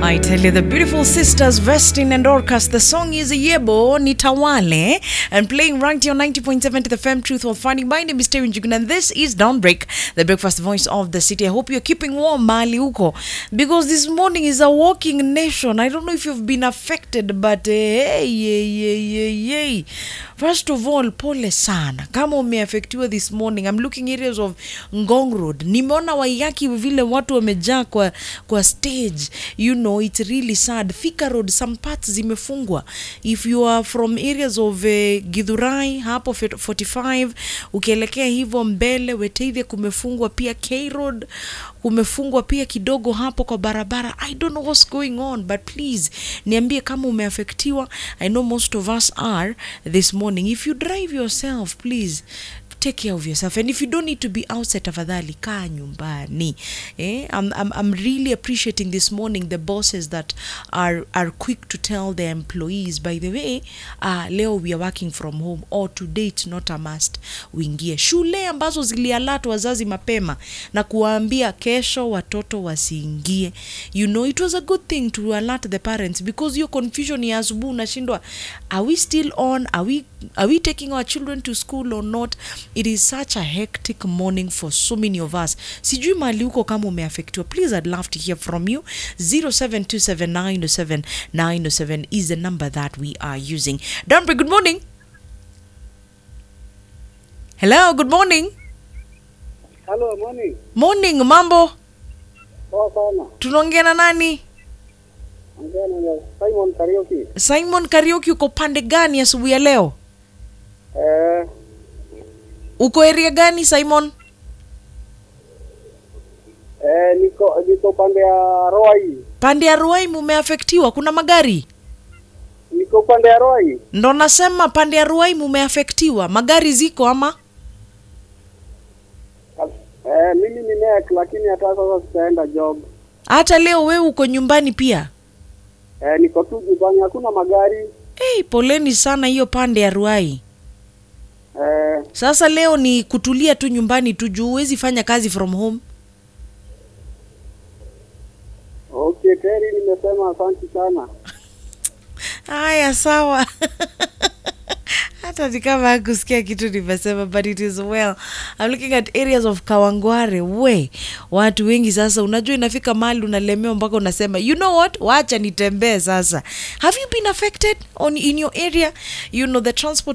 I tell you, the beautiful sisters Vestin and Orcas. The song is Yebo Nitawale and playing right here on 90.7 to the FM Truth or Funny. My name is Terry Njugun and this is Dawnbreak, the breakfast voice of the city. I hope you're keeping warm, Mali Uko, because this morning is a walking nation. I don't know if you've been affected, but uh, hey, hey, hey, hey, hey. First of all, pole sana kama umeafektiwa this morning. I'm looking areas of Ngong Road. Nimeona Waiyaki vile watu wamejaa kwa, kwa stage. You know, it's really sad. Thika Road, some parts zimefungwa. If you are from areas of uh, Githurai hapo 45 ukielekea hivyo mbele Weteithia kumefungwa pia K Road kumefungwa pia kidogo hapo kwa barabara. I don't know what's going on but please niambie kama umeafektiwa. I know most of us are this morning. If you drive yourself please take care of yourself and if you don't need to be outside tafadhali kaa nyumbani eh? I'm, I'm, I'm really appreciating this morning the bosses that are, are quick to tell their employees by the way uh, leo we are working from home or today it's not a must uingie shule ambazo zilialat wazazi mapema na kuwaambia kesho watoto wasiingie you know it was a good thing to alert the parents because hiyo confusion ya asubuhi unashindwa are we still on are we, are we taking our children to school or not it is such a hectic morning for so many of us sijui mali huko kama umeafektiwa please i'd love to hear from you 0727907907 is the number that we are using Danbury, good morning hello good morning Halo, morning. morning mambo Poa sana. tunaongea na nani Ongea na Simon Karaoke. simon karaoke uko pande gani asubuhi ya leo Eh, uko area gani simon eh, niko niko pande ya Roi. pande ya ruai mumeafektiwa kuna magari Niko pande ya Roi. ndo nasema pande ya ruai mumeafektiwa magari ziko ama Eh, mimi ni nek lakini hata sasa sitaenda job. hata leo wewe uko nyumbani pia Eh, niko tu nyumbani hakuna magari. hey, poleni sana hiyo pande ya ruai Eh, sasa leo ni kutulia tu nyumbani tu juu huwezi fanya kazi from home okay, Terry nimesema asante sana. haya sawa hata ni kama hakusikia kitu nimesema but it is well I'm looking at areas of kawangware we watu wengi sasa unajua inafika mahali unalemewa mpaka unasema you know what wacha nitembee sasa have you been affected on in your area you know the transport